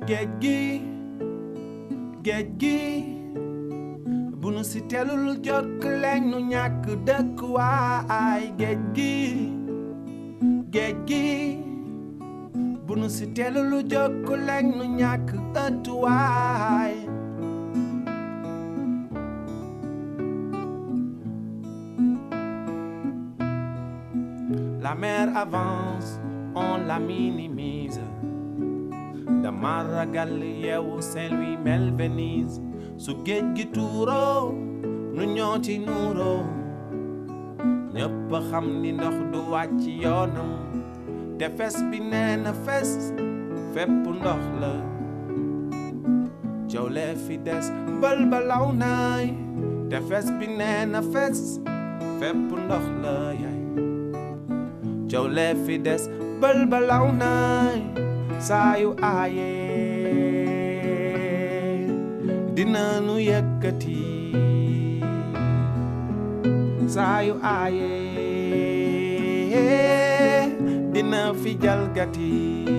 géej gi géej gi bu nu si telul jokk leñ nu ñàkk dëkk waay géej gi géej gi bu nu si telul jokk leñ nu ñàkk ëtt waay La mer avance, on la minimise. dama ragal yeewu Saint-Louis mel Venise su géej gi tuuroo nu ñoo ci nuuroo ñëpp xam ni ndox du wàcc yoonam te fes bi nee na fes fépp ndox la coow lee fi des mbël ba law naay te fes bi nee na fes fépp ndox la yaay coow lee fi des mbël ba law naay saa yu aayee dina nu yëkkati saa yu aayee dina fi jalgati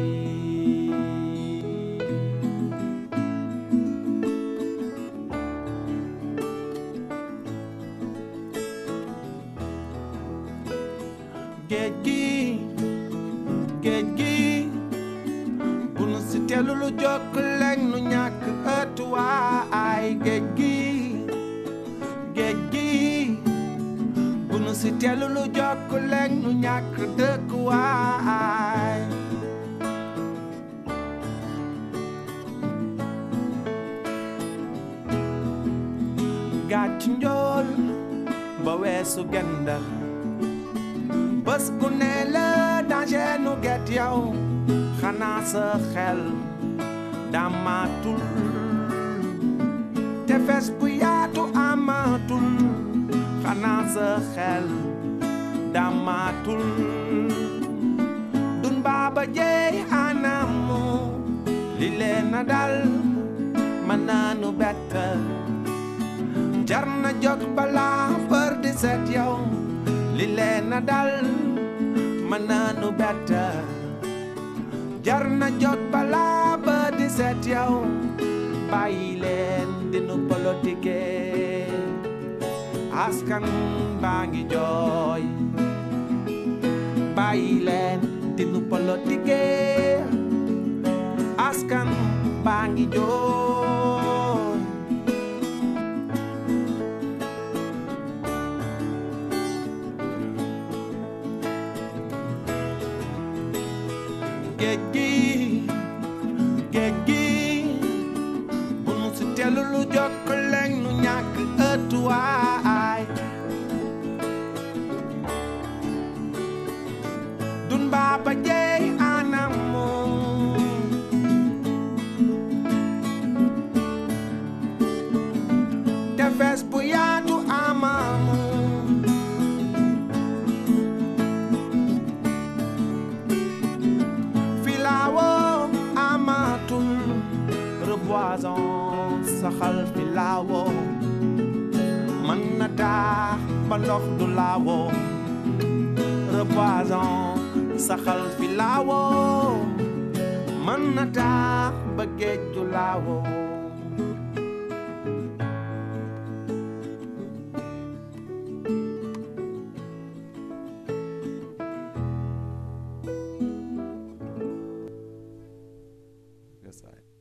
géej gi géej gi bu nu si telu lu jokk leñ nu ñàkk ëtt waay géej gi géej gi bu nu si telu lu jokk leñ nu ñàkk dëkk waay gàcc njool ba weesu gendax bés bu ne la danger nu get yow xanaa sa xel damatul tefes bu yaatu amatul xanaa sa xel damatul dun baaba jeey anamu li leen na dal mën naanu bett jar na jóg balaa bër di set yow li leen na dal mën naanu bett jar na jóg balaa ba di seet yow bàyyi leen dinu politike askan baa ngi jooy bàyyi leen dinu politike askan baa ngi jooy géej gi géej gi bu nu si telu lu jokk leñ nu ñàkk ëtt waay dun baaba jeey anamu tefes bu yaatu amamu filaawo amatul reboisons saxal filaawo mën na taax ba ndox du laawo reboisons saxal filaawo mën na taax ba géej du laawo Yes, I.